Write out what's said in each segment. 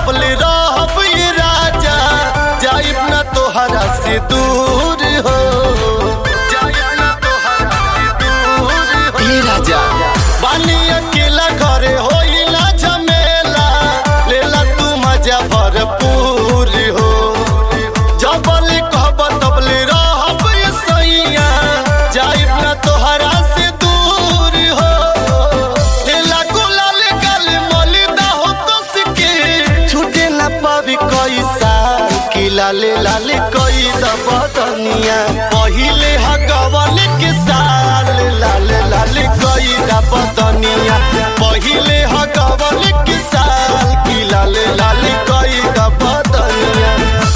तबले रहब ये राजा जाइब ना तोहरा से दूर हो जाइब ना तोहरा से दूर हो ये राजा बानी अकेला घरे होई ना झमेला लेला तू मजा भरपूर हो जबल कहब तबले रहब ये सैया जाइब ना तोहरा से दूर हो लेला गुलाल गल मलिदा हो कस के छूटे ना पावी कोई साल की लाले लाले कोई दबदनिया पहिले हगवल के साल लाले लाले कोई दबदनिया पहिले हगवल के साल की लाले लाले कोई दबदनिया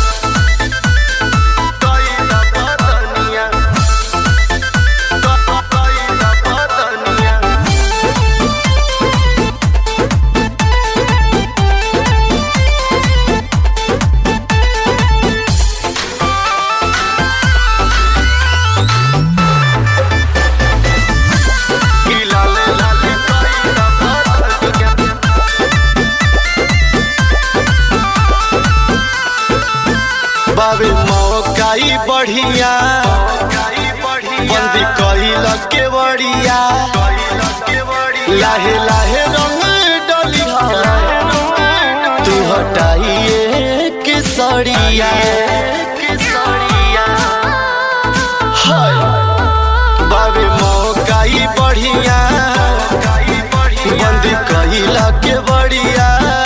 कोई दबदनिया कोई दबदनिया की लाले लाले कोई दबदनिया बाबे मौकाई बढ़िया बंदी कइल के बढ़िया लाहे लाहे रंग डलिया तू हटाइए के सड़िया हाय बाबे मौकाई बढ़िया बंदी कइल के बढ़िया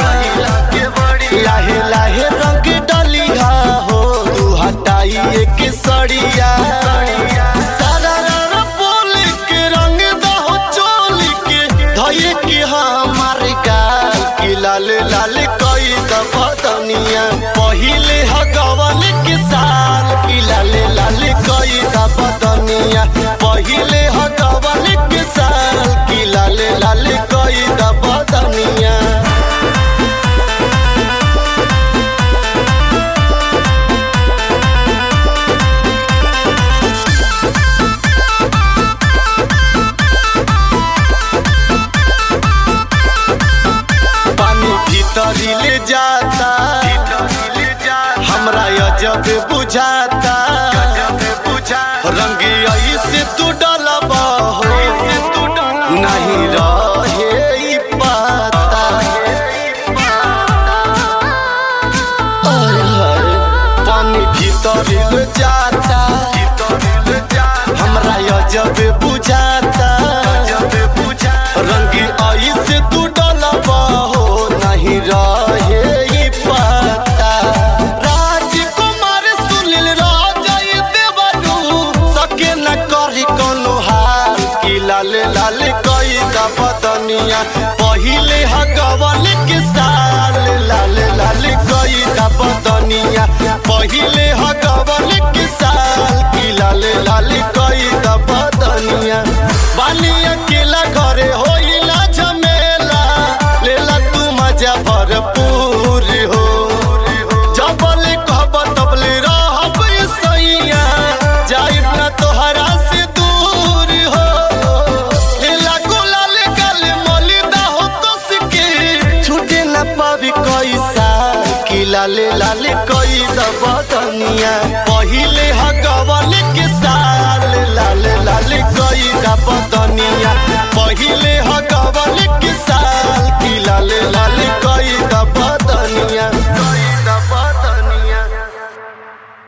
लाहे लाहे रंग डलिया हो तू हटाइए के सड़िया सारा रंग बोल के रंग दहो चोल के धइए के हमार गाल की लाल लाल कई दबदनिया पहिले हगवल के साल की लाल लाल कई दबदनिया पहिले हगवल के साल की लाल लाल कई दबदनिया पानी भीतरी ले जाता हमरा अजब बुझाता रंग ऐसे तू डलबा हो नहीं रहे ई पता अरे हरे, पानी भीतरी ले जाता हमरा अजब बुझाता